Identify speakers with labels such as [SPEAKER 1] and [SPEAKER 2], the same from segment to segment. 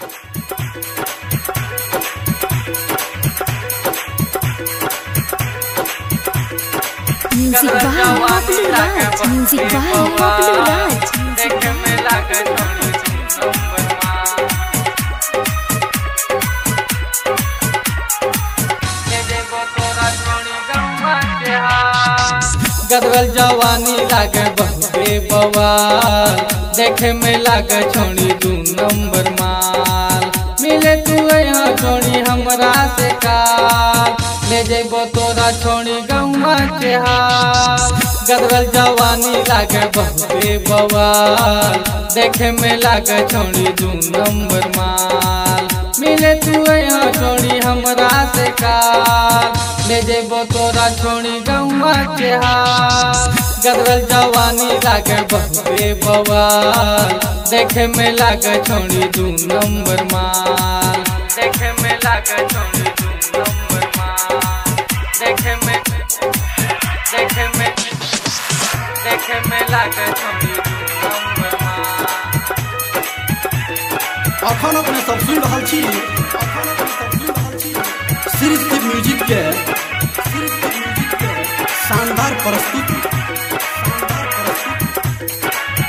[SPEAKER 1] Music by Populu Raj. Music by Populu Raj.
[SPEAKER 2] देख में लागे छोड़ी नंबर मान दे देबो तोरा छोड़ी गम्मा के हाथ गदवल जवानी लागे बहुते बवाल देखे में लागे छोड़ी दू नंबर माल मिले तू यहाँ छोड़ी हमरा से काल ले जेबो तोरा छोड़ी गम्मा के हाल गदवल जवानी लागे बहुते बवाल देखे में लागे छोड़ी दू नंबर माल मिले तू यहाँ छोड़ी हमरा से काल ले जेबो तोरा छोड़ी गौवा के हाल गदरल जवानी लागे बहुते बवाल देखे में लागे छोड़ी दू नंबर माल देखे में लागे छोड़ी दू नंबर माल देखे में देखे में देखे में लागे छोड़ी दू नंबर माल
[SPEAKER 3] अखन अपने सब सुन रहल छी अखन अपने सब सुन रहल छी सिर्फ म्यूजिक के सिर्फ म्यूजिक के शानदार प्रस्तुति शानदार प्रस्तुति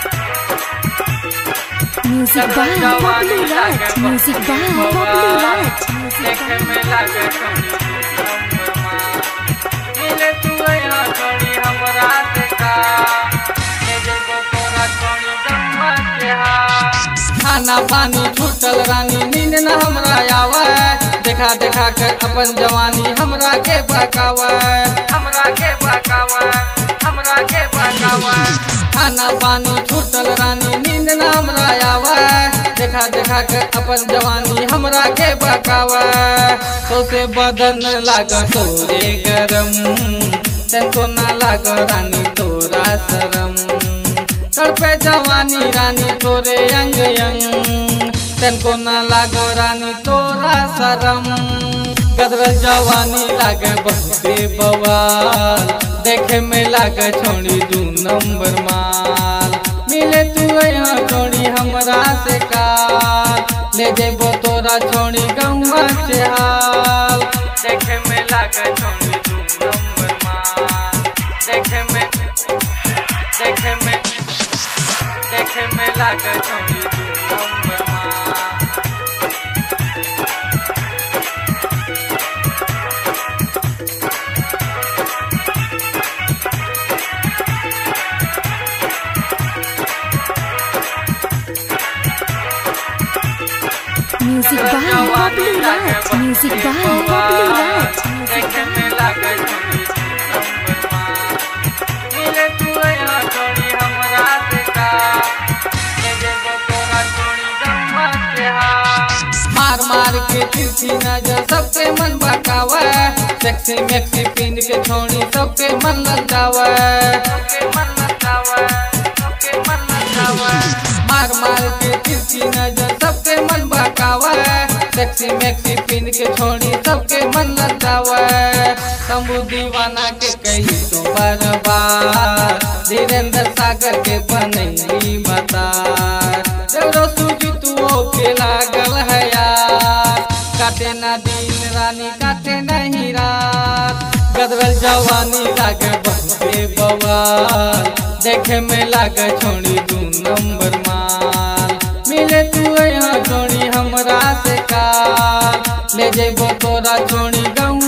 [SPEAKER 1] Music by Populu Raj. Music by Populu Raj. Music
[SPEAKER 2] देखे
[SPEAKER 1] by
[SPEAKER 2] में लागे छोड़ी नंबर मान मिले तू यहाँ छोड़ी हमरा से का ले जेबो तोरा छोड़ी गम्मा के हाथ खाना पानी छूटल रानी नींद न हमरा आवे देखा देखा के अपन जवानी हमरा के बकावे हमरा के बकावे हमरा के बकावे खाना पानी छूटल रानी नींद न हमरा आवे देखा देखा के अपन जवानी हमरा के बकावे सोसे बदन लाग तोरे गरम तनको ना लाग रानी तोरा शरम तड़पे जवानी रानी तोरे अंग अंग तनको ना लागो रानी तोरा शरम गदर जवानी लागे बहुते बवाल देखे में लागे छोड़ी दू नंबर माल मिले तू यहाँ छोड़ी हमरा से काल ले जेबो तोरा छोड़ी गौवा से हाल देखे में लागे छोड़ी दू नंबर माल देखे में देखे में देखे में लागे छोड़ी दू नंबर माल
[SPEAKER 1] Music by Populu Raj. Music by Populu Raj. Music
[SPEAKER 2] देखे
[SPEAKER 1] by
[SPEAKER 2] में लागे छोड़ी नंबर मान मिले तू यहाँ छोड़ी हमरा से का ले जेबो तोरा छोड़ी गम्मा के हाथ मार मार के तिरछी नजर सबके मन बकावे सेक्सी मैक्सी पिन के छोड़ी सबके मन ललचावे सबके मन ललचावे सबके मन ललचावे मार मार के तिरछी नजर सबके मन बकावे सेक्सी मैक्सी पिन के छोड़ी सबके मन ललचावे शंभू दीवाना के कही तो बार बार धीरेन्द्र सागर के बनैली बता देवरो सूजी तू के लागल है यार काटे ना दिन रानी काटे नहीं रात गदरल जवानी लागे बहुते बवाल देखे में लागे छोड़ी दू नंबर माल मिले तू यहाँ छोड़ी हमरा से काल ले जेबो तोरा छोड़ी गौ